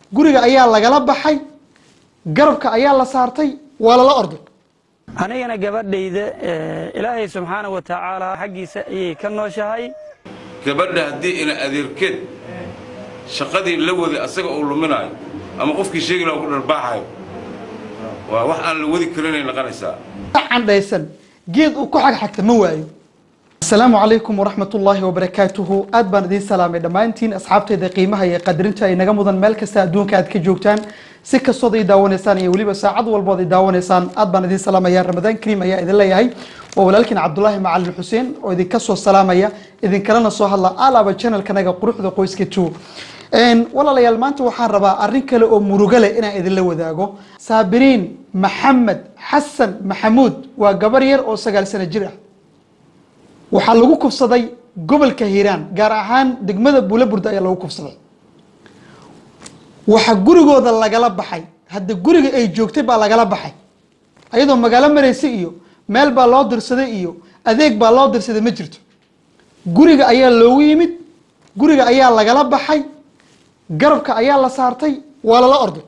guriga ayaa lagala baxay garabka ayaa la saartay waa lala orday anigana gabadhayda ilaahay subxaana wa tacaala xaggiisa ayay ka nooshahay gabadha haddii ina adeerkeed shaqadii la waday asaga uu luminaayo ama qofkii sheegi laha ku dharbaaxayo waa wax aan la wadi karinay noqonaysaa candhaysan geed uu ku xagxagta ma waayo asalaamu calaykum waraxmat ullaahi wabarakaatuhu aad baan idiin salaamay dhammaantiin asxaabtayda qiimaha iyo qadarinta ay naga mudan meel kasta adduunka aad ka joogtaan si kastood ay daawanaysaan iyo weliba saacad walbood ay daawanaysaan aad baan idiin salaamaya ramadaan kariim ayaa idin leeyahay waa walaalkiin cabdulaahi macalin xuseen oo idinka soo salaamaya idinkalena soo hadla alaaba channelkanaga quruxda qoyska two walaalayaal maanta waxaan rabaa arrin kale oo murugo leh inaan idinla wadaago saabiriin maxamed xasan maxamuud waa gabar yar oo sagaal sano jir ah waxaa lagu kufsaday gobolka hiiraan gaar ahaan degmada buulaburda ayaa lagu kufsaday waxaa gurigooda lagala baxay hadda guriga ay joogtay baa lagala baxay ayadoo magaalo maraysa iyo meel baa loo dirsaday iyo adeeg baa loo dirsaday ma jirto guriga ayaa loogu yimid guriga ayaa lagala baxay garabka ayaa la saartay waa lala orday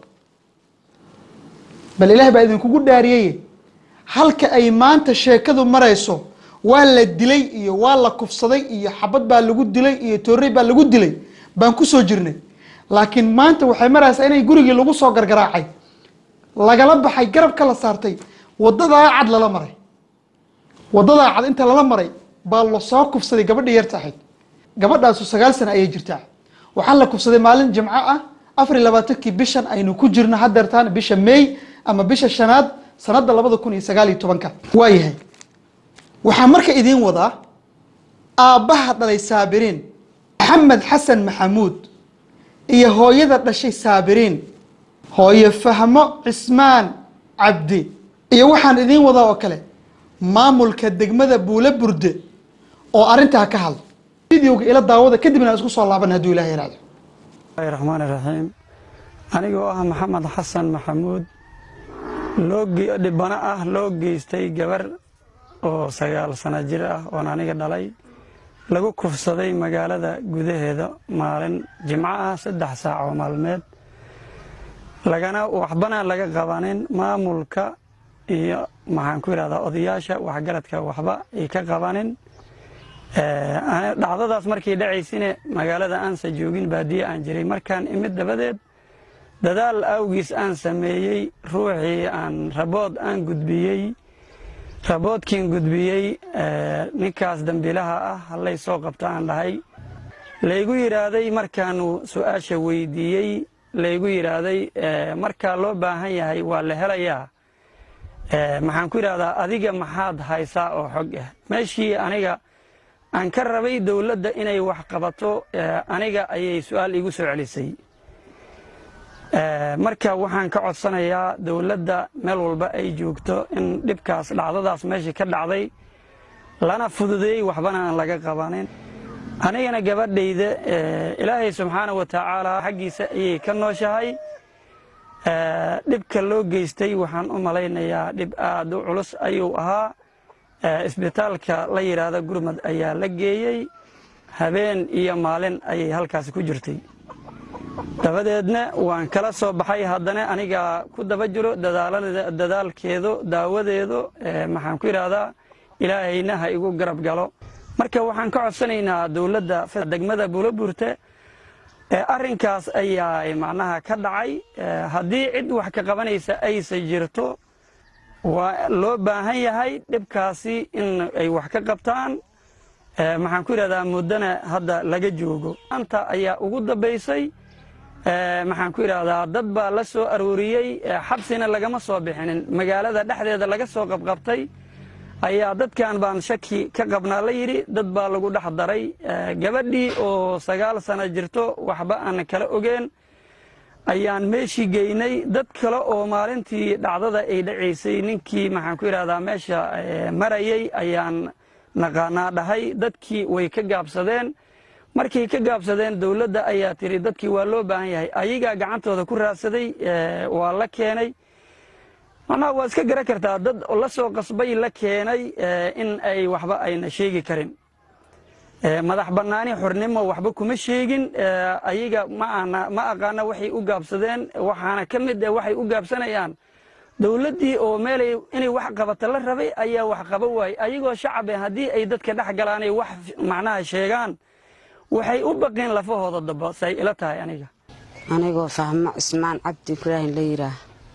bal ilaah baa idinkugu dhaariyeye halka ay maanta sheekadu marayso waa la dilay iyo waa la kufsaday iyo xabad baa lagu dilay iyo toorey baa lagu dilay baan kusoo jirnay laakiin maanta waxay maraysaa inay gurigii lagu soo gargaraacay lagala baxay garabka la saartay wadadaa cad lala maray wadadaa cad inta lala maray baa lasoo kufsaday gabadha yarta ahayd gabadhaasu sagaal sana ayay jirtaa waxaa la kufsaday maalin jimco ah afar iyo labaatankii bishan aynu ku jirno hadeertaan bisha may ama bisha shanaad sanada labada kun iyo sagaal iyo tobanka waayahay waxaa marka idiin wadaa aabbaha dhalay saabiriin maxamed xasan maxamuud iyo hooyada dhashay saabiriin hooyo fahmo cismaan cabdi iyo waxaan idiin wadaa oo kale maamulka degmada buula burde oo arrintaa ka hadla videoga ila daawada kadibna isku soo laaban hadduu ilaah yaraado bismillahi raxmaani raxiim anigoo ah maxamed xasan maxamuud loo dhibano ah loo geystay gabar oo sagaal sano jir ah oon aniga dhalay lagu kufsaday magaalada gudaheeda maalin jimco ah saddex saac oo maalmeed lagana waxbana laga qabanin maamulka iyo maxaan ku yidhahdaa odayaasha waxgaradka waxba ay ka qabanin dhacdadaas markay dhacaysine magaalada aansa joogin baadiye aan jiray markaan imid dabadeed dadaal awgiis aan sameeyey ruuxii aan rabood aan gudbiyey raboodkiin gudbiyey ninkaas dambiilaha ah hallay soo qabta aan dhahay laygu yidhaahday markaanu su-aasha weydiiyey laygu yidhaahday markaa loo baahan yahay waa la helayaa maxaan ku yidhahdaa adiga maxaad haysaa oo xog ah meeshii aniga aan ka rabay dowladda inay wax qabato aniga ayay su-aal igu soo celisay marka waxaan ka codsanayaa dowladda meel walba ay joogto in dhibkaas dhacdadaas meeshii ka dhacday lana fududeeyey waxbana aan laga qabanin anigana gabadhayda ilaahay subxaana wa tacaala xaggiisa ayay ka nooshahay dhibka loo geystay waxaan u malaynayaa dhib aad u culus ayuu ahaa isbitaalka la yidhaahda gurmad ayaa la geeyey habeen iyo maalin ayay halkaasi ku jirtay dabadeedna waan kala soo baxay haddana aniga ku daba jiro dadaalkeedu daawadeedu maxaan ku yidhaahdaa ilaahayna ha igu garab galo marka waxaan ka codsanaynaa dowladda degmada buulabuurte arrinkaas ayaa macnaha ka dhacay haddii cid wax ka qabanaysa aysa jirto waa loo baahan yahay dhibkaasi in ay wax ka qabtaan maxaan ku yidhahdaa muddana hadda laga joogo maanta ayaa ugu dambaysay maxaan ku yidhaahdaa dad baa la soo arooriyey xabsina lagama soo bixinin magaalada dhexdeeda laga soo qabqabtay ayaa dadkan baan shaki ka qabnaa la yidhi dad baa lagu dhex daray gabadhii oo sagaal sano jirto waxba aan kala ogeen ayaan meeshii geynay dad kale oo maalintii dhacdada ay dhacaysay ninkii maxaan ku yidhahdaa meesha marayay ayaan naqaanaa dhahay dadkii way ka gaabsadeen markay ka gaabsadeen dowladda ayaa tiri dadkii waa loo baahan yahay ayagaa gacantooda ku raadsaday waa la keenay macnaha waa iska garan kartaa dad la soo qasbay la keenay in ay waxba ayna sheegi karin Eh, madax bannaani xornimo waxba kuma sheegin Eh, ayaga ma ana ma aqaana waxay u gaabsadeen waxaana ka mid ah waxay u gaabsanayaan dowladdii oo meelay inay wax qabata la rabay ayaa wax qaba waayey ayagoo shacab ah haddii ay dadka dhex galaanay wax macnaha sheegaan waxay u baqeen lafahooda daba say ila tahay aniga anigoo fahmo cismaan cabdi ibraahim la yidhaah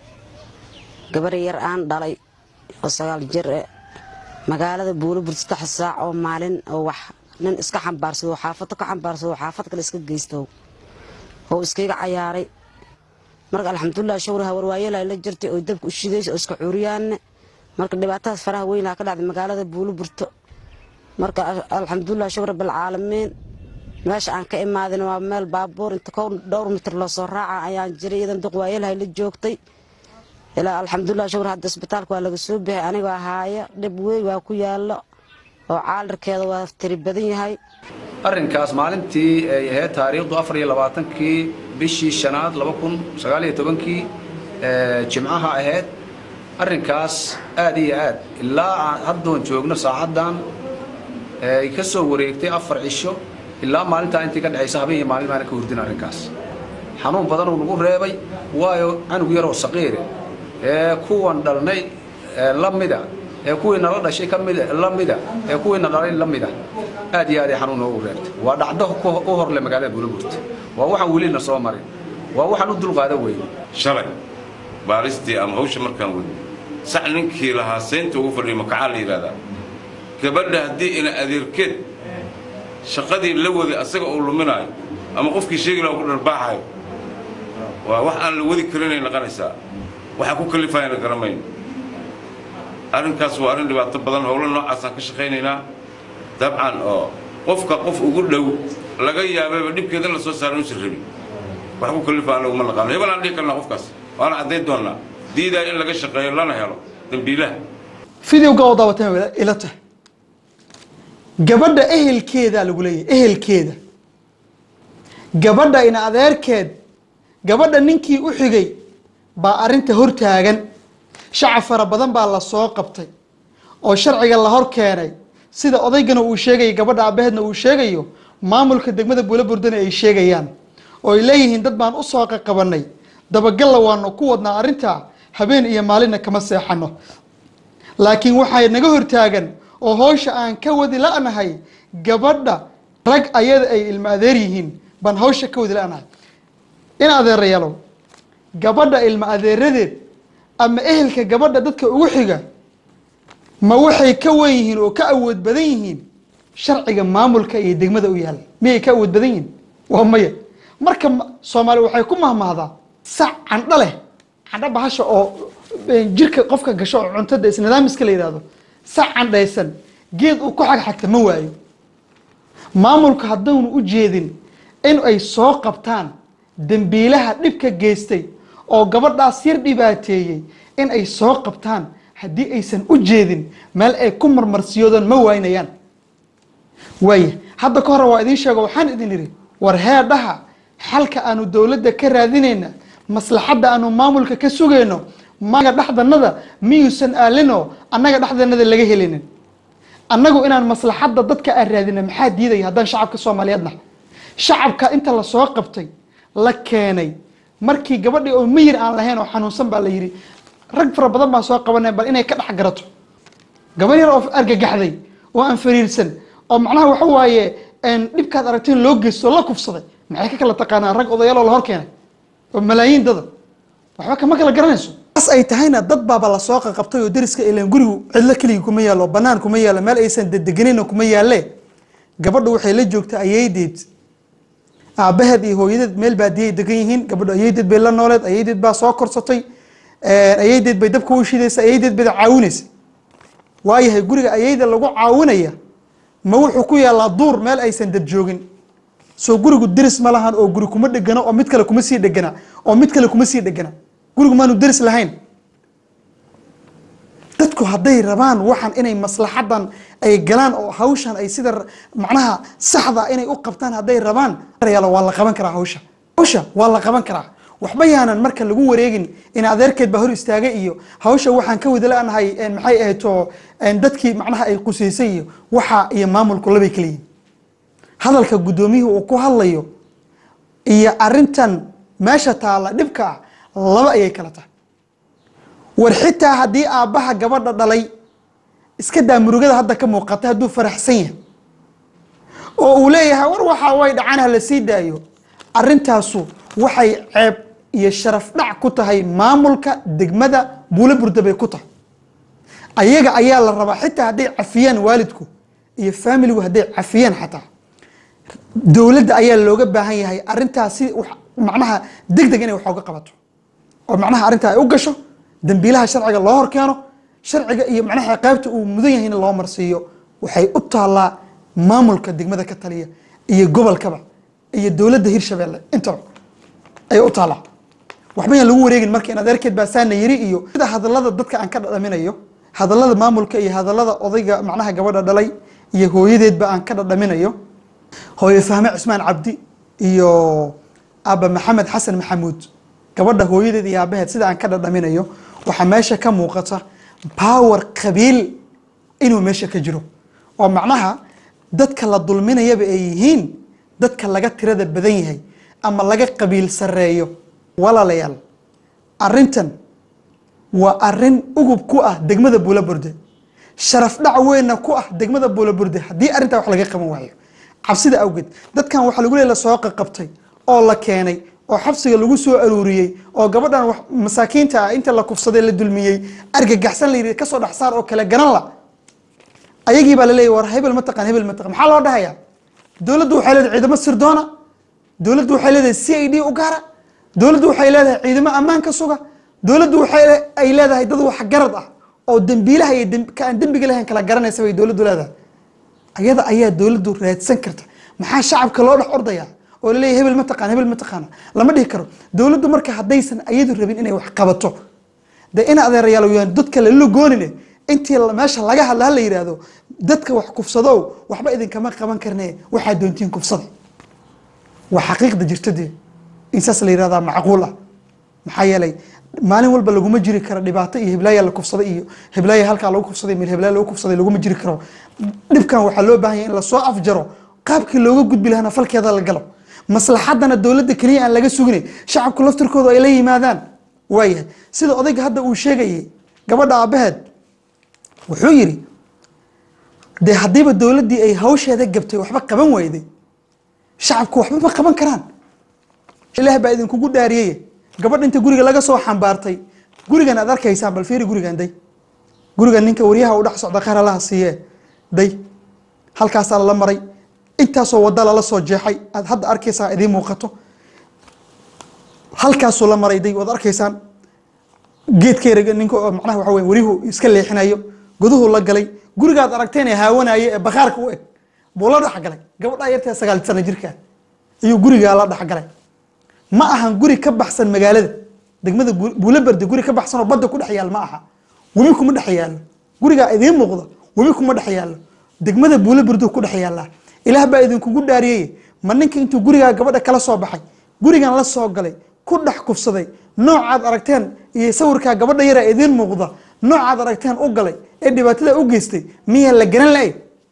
gabar yar aan dhalay oo sagaal jir e magaalada buulibur saddex saac oo maalin oo wax nin iska xambaarsado oo xaafado ka xambaarsado oo xaafad kale iska geysto oo iskaga cayaaray marka alxamdulilah shawraha warwaayelay la jirtay oo dabka u shidaysa oo iska cuuriyaanne marka dhibaatadaas faraha weynaa ka dhacday magaalada buuliburto marka alxamdulilah shawr rabbilcaalamiin meesha aan ka imaadin waa meel baabuur inta kow dhowr mitir loo soo raaca ayaan jiray iyadan duq waayelahay la joogtay ilaa alxamdulilah shawr hadda isbitaalka waa laga soo bixay anigoo ahaaya dhib weyn waa ku yaallo oo caalarkeeda waa tiri badan yahay arrinkaas maalintii ay ahayd taariikhdu afar iyo labaatankii bishii shanaad laba kun sagaal iyo tobankii jimcaha ahayd arrinkaas aad iyo aad ilaa aan haddoon joogno saacaddan ay ka soo wareegtay afar cisho ilaa maalintaa intii ka dhexaysa habeen iyo maalin baana ka hurdin arrinkaas xanuun badanuu nagu reebay waayo canug yaroo saqiire ee kuwan dhalnay ee la mida ee kuwii nala dhashay ka mid la mida ee kuwiina dhalay la mida aad iyo aad ay xanuun noogu reebtay waa dhacdo ku- u horle magaalada buulaburta waa waxaan welina soo marin waa waxaan u dulqaada weyne shalay baaristii ama hawsha markaan wadno sax ninkii lahaa saynta ugu fadhiyo makacaa la yidhahdaa gabadha haddii ina adeerkeed shaqadii la waday asaga uu luminaayo ama qofkii sheegi lahaa uu ku dharbaaxayo waa wax aan la wadi karinay naqanaysaa waxa ku kalifayana garamayno arrinkaas waa arrin dhibaato badan howlo noocaasaan ka shaqaynaynaa dabcan oo qofka qof ugu dhow laga yaababa dhibkeeda la soo saara inuusan rabin wax ku kalifaan laguma naqaano hebel aan dhihi karnaa qofkaas waana caddayn doonnaa diidaa in laga shaqeeyo lana helo dambiilaha fideoga oo daawateen way ila tahay gabadha ehelkeedaa lagu leeyahay ehelkeeda gabadha ina adeerkeed gabadha ninkii u xigay baa arrinta hor taagan shacab fara badan baa la soo qabtay oo sharciga la hor keenay sida odaygana uu sheegayo gabadha aabbaheedna uu sheegayo maamulka degmada buulaburdana ay sheegayaan oo ay leeyihiin dad baan u soo qaqabanay dabagalla waanu ku wadnaa arrintaa habeen iyo maalinna kama seexano laakiin waxay naga hortaagan oo howsha aan ka wadi la'nahay gabadha rag ayada ay ilmo adeer yihiin baan hawsha ka wadi la'nahay in adeerayaalow gabadha ilmo adeeradeed ama ehelka gabadha dadka ugu xiga ma waxay ka wen yihiin oo ka awood badan yihiin sharciga maamulka iyo degmada u yaala miyay ka awood badan yihiin waa maya marka ma- soomaali waxay ku mahmahdaa sac candho leh candho bahasha oo eh, jirka qofka gasho oo cuntada isnidaamiska la yidhahdo sac candhaysan geed uu ku xagxagta ma waayo maamulka haddaanu u jeedin in ay soo qabtaan dembiilaha dhibka geystay oo gabadhaas yar dhibaateeyey in ay soo qabtaan haddii aysan u jeedin meel ay ku marmarsiyoodaan ma waynayaan waaya hadda ka hore waa idiin sheego waxaan idin idhi war heedhaha xalka aanu dowladda ka raadinayna maslaxadda aanu maamulka ka sugayno maga dhexdanada miyuusan aalinoo annaga dhexdanada laga helinin annagu inaan maslaxadda dadka aan raadina maxaa diidaya haddaan shacabka soomaaliyeed nahay shacabka inta la soo qabtay la keenay markii gabadhii oo miyir aan lahayn oo xanuunsan baa la yidhi rag fara badan baan soo qabanay bal inay ka dhex garato gabar yar oo argagaxday oo aan fariirsan oo macnaha waxa waaye een, dhibkaad aragteen loo geysto oo la kufsaday maxay ka kala taqaanaan rag odayaaloo la hor keenay oo malaayiin dada waxba kama kala garanayso as ay tahayna dad baaba lasoo qaqabtay oo deriska ilaan gurigu cidlo keligii kuma yaalo banaan kuma yaalo meel aysan dedeganayna kuma yaalle gabadhu waxay la joogtaa ayeydeed aabaheed iyo hooyadeed meel baadiyay degan yihiin gabadhu ayeydeed bay la nooleed ayeydeed baa soo korsatay ayeydeed bay dabka u shidaysa ayeydeed bay caawinaysa waayahay guriga ayeyda lagu caawinaya ma wuxuu ku yaalaa duur meel aysan dad joogin soo gurigu deris ma lahan oo guri kuma dhegana oo mid kale kuma sii dhegana oo mid kale kuma sii dhegana gurigu maanu deris lahayn dadku hadday rabaan waxan inay maslaxadan ay galaan oo hawshan ay sida macnaha saxda inay u qabtaan hadday rabaan yaalo waa la qaban karaa hawsha hawsha waa la qaban karaa waxba yaanan marka lagu wareegin in adeerkeed baa hor istaagay iyo hawsha waxaan ka wada la'nahay maxay ahayd oo dadkii macnaha ay qusaysay iyo waxa iyo maamulku labay kala yihin hadalka guddoomiyuhu uu ku hadlayo iyo arintan meesha taalla dhibka ah laba ayay kala tahay war xitaa haddii aabbaha gabadha dhalay iska daa murugada hadda ka muuqata hadduu faraxsan yahay oo uu leeyahay war waxaa way dhacan ha la sii daayo arintaasu waxay ceeb iyo sharaf dhac ku tahay maamulka degmada buulo burda bay ku tahay ayaga ayaa la rabaa xitaa hadday cafiyaan waalidku iyo faamiligu hadday cafiyaan xataa dowladda ayaa looga baahan yahay arintaas si wax- macnaha deg deg inay wax uga qabato oo macnaha arrintaa ay u gasho dambiilaha sharciga loo horkeeno sharciga iyo macnaha qaybta uu mudan yahay in loo marsiiyo waxay u taallaa maamulka degmada ka taliya iyo gobolkaba iyo dowladda hirshabeelle intaba ayay u taallaa waxba yaan lagu wareegin marka in adeerkeed baa saana yiri iyo sida hadallada dadka aan ka dhadhaminayo hadallada maamulka iyo hadallada odayga macnaha gabadha dhalay iyo hooyadeedba aan ka dhadhaminayo hooyo fahme cismaan cabdi iyo aaba maxamed xasan maxamuud gabadha hooyadeed iyo aabaheed sida aan ka dhadhaminayo waxaa meesha ka muuqata power qabiil inuu meesha ka jiro oo macnaha dadka la dulminayaba ay yihiin dadka laga tirada badan yahay ama laga qabiil sareeyo walaalayaal arintan waa arin ugub ku ah degmada buulaburde sharaf dhac weynna ku ah degmada buulaburde haddii arrintaa wax laga qaban waayo cabsida awgeed dadkan waxaa lagu leey lasoo qaqabtay oo la keenay oo xabsiga lagu soo aruuriyey oo gabadhan wax- masaakiinta ah inta la kufsaday la dulmiyey argagaxsan la yidhi kasoo dhex saar oo kale garan la ayagii baa laleeyahy war hebel ma taqaan hebel ma taqaan maxaa loo dhahayaa dowladdu waxay leedahay ciidamo sirdoona dowladdu waxay leedahay c i d u gaara dowladdu waxay leedahay ciidamo ammaan ka suga dowladdu waxay le- ay leedahay dad wax garad ah oo dembiilaha iyo demb- ka aan dembiga lahayn kala garanaysa bay dowladdu leedahay ayada ayaa dowladdu raadsan karta maxaa shacabka loo dhex ordaya oo laleeyahy hebel ma taqaan hebel ma taqaana lama dhihi karo dowladdu marka haddaysan ayadu rabin inay wax qabato de in adeerayaal yaan dadka lala goonine intii la- meesha laga hadla hala yidhaahdo dadka wax kufsadow waxba idinkama qaban karne waxaa doontiin kufsada waa xaqiiqda jirta dee in saas la yidhahdaa macquul ah maxaa yeelay maalin walba laguma jiri karo dhibaato iyo heblaaya la kufsaday iyo heblaaya halkaa lagu kufsaday meel heblaaya lagu kufsaday laguma jiri karo dhibkan waxaa loo baahan yahay in lasoo afjaro qaabkii looga gudbi lahana falkeeda la galo maslaxadana dowladda keliya aan laga sugine shacabku laftirkooda ay la yimaadaan waayahay sida odayga hadda uu sheegayay gabadha aabaheed wuxuu yidhi dee haddiiba dowladdii ay hawsheeda gabtay waxba qaban wayday shacabku waxba ma qaban karaan ilaah baa idinkugu dhaariyey gabadh inta guriga laga soo xambaartay gurigan aad arkaysaan bal fiiri gurigan day gurigan ninka waryaha u dhex socda qaar allaha siiye day halkaasaa lala maray intaasoo wada lala soo jeexay aad hadda arkaysaa idiin muuqato halkaasuu la maray day waad arkaysaan geedkeera ninka oo macnaha waxa weye wariyuhu iska leexinayo guduhu la galay gurigaad aragteen ee haawanaaye ee bakhaarka u eg buu la dhexgalay gabadhaa yartee sagaal sano jirka ayuu gurigaa la dhexgalay ma ahan guri ka baxsan magaalada degmada Bu- buulaberde guri ka baxsan oo badda ku dhex yaal ma aha webi kuma dhex yaalo gurigaa idiin muuqda webi kuma dhex yaalo degmada buulaberde ku dhex yaallaa ilaah baa idinkugu dhaariyey ma ninka intuu gurigaa gabadha kala soo baxay gurigan la soo galay ku dhex kufsaday noocaad aragteen iyo sawirkaa gabadha yaraa idiin muuqda noocaad aragteen u galay ee dhibaatada u geystay miyaa la garan la-ay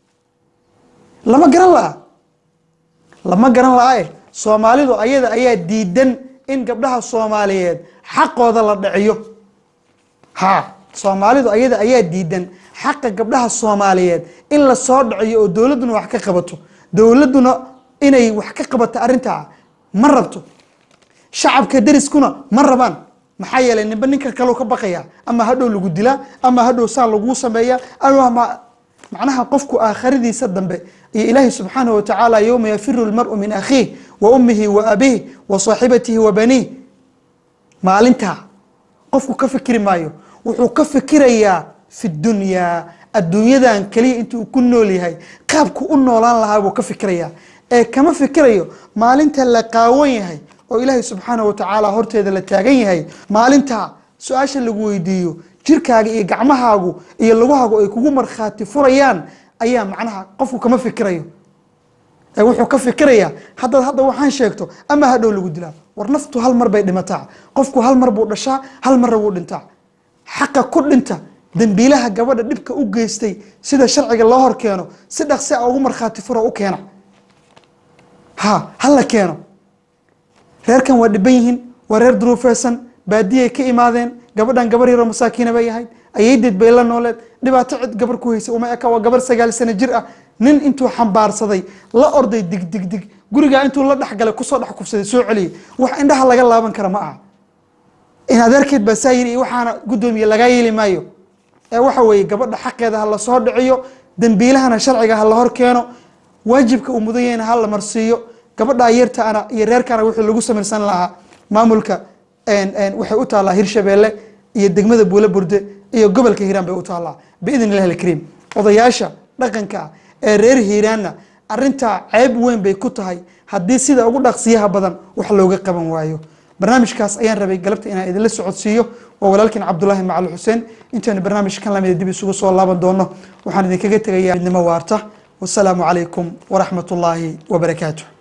lama garan la-a lama garan la-ae soomaalidu ayada ayaa diidan in gabdhaha soomaaliyeed xaqooda la dhiciyo ha soomaalidu ayada ayaa diidan xaqa gabdhaha soomaaliyeed in la soo dhiciyo oo dowladduna wax ka qabato dowladduna inay wax ka qabato arrintaa ma rabto shacabka deriskuna ma rabaan maxaa yeelay ninba ninka kaleu ka baqaya ama hadhow lagu dilaa ama hadhow saa laguu sameeya ama ma- macnaha qofku aakhiradiisa dambe iyo ilaahi subxaanahu watacaala yowma yafiru lmaru min akhiih wa ummihi wa abiih wa saaxibatihi wa baniih maalintaa qofku ka fikiri maayo wuxuu ka fikirayaa fi dunyaa adduunyadan keliya intuu ku nool yahay qaabku u noolaan lahaa buu ka fikirayaa ee kama fikirayo maalinta la qaawan yahay oo ilaahay subxaanahu watacaala horteeda la taagan yahay maalintaa su-aasha lagu weydiiyo jirkaaga iyo gacmahaagu iyo lugahaagu ay kugu markhaati furayaan ayaa macnaha qofku kama fikirayo ee wuxuu ka fikirayaa haddaad hadda waxaan sheegto ama hadhow lagu dilaa war naftu hal mar bay dhimataa qofku hal mar buu dhashaa hal marna wuu dhintaa xaqa ku dhinta dembiilaha gabadha dhibka u geystay sida sharciga loo hor keeno si dhaqsi a ugu markhaati furo u keena ha ha la keeno reerkan waa dhiban yihiin waa reer duruufeysan baadiyay ka imaadeen gabadhan gabar yaroo masaakiina bay ahayd ayaydeed bay la nooleed dhibaato cid gabar ku haysa uma eka waa gabar sagaal sano jir ah nin intuu xambaarsaday la orday dig dig dig gurigaa intuu la dhexgalay kusoo dhex kufsaday soo celiyay wax indhaha laga laaban kara ma aha in adeerkeed baa saa yiri iyo waxaana guddoomiye lagaa yeeli maayo ee waxa weeye gabadha xaqeeda ha lasoo dhiciyo dembiilahana sharciga ha la hor keeno waajibka uu mudan yahayna ha la marsiiyo gabadha yartaana iyo reerkana wixii lagu samaysan lahaa maamulka waxay u taallaa hirshabeelle iyo degmada buule burde iyo gobolka hiiraan bay u taallaa biidn illahi alkariim odayaasha dhaqanka ah ee reer hiiraanna arintaa ceeb weyn bay ku tahay haddii sida ugu dhaqsiyaha badan wax looga qaban waayo barnaamijkaas ayaan rabay galabta inaan idinla socodsiiyo waa walaalkiin cabdulaahi macali xuseen intaynu barnaamijkan lamida dib isugu soo laaban doono waxaan idinkaga tegayaa midnimo waarta wasalaamu calaykum waraxmat ullaahi wabarakaatu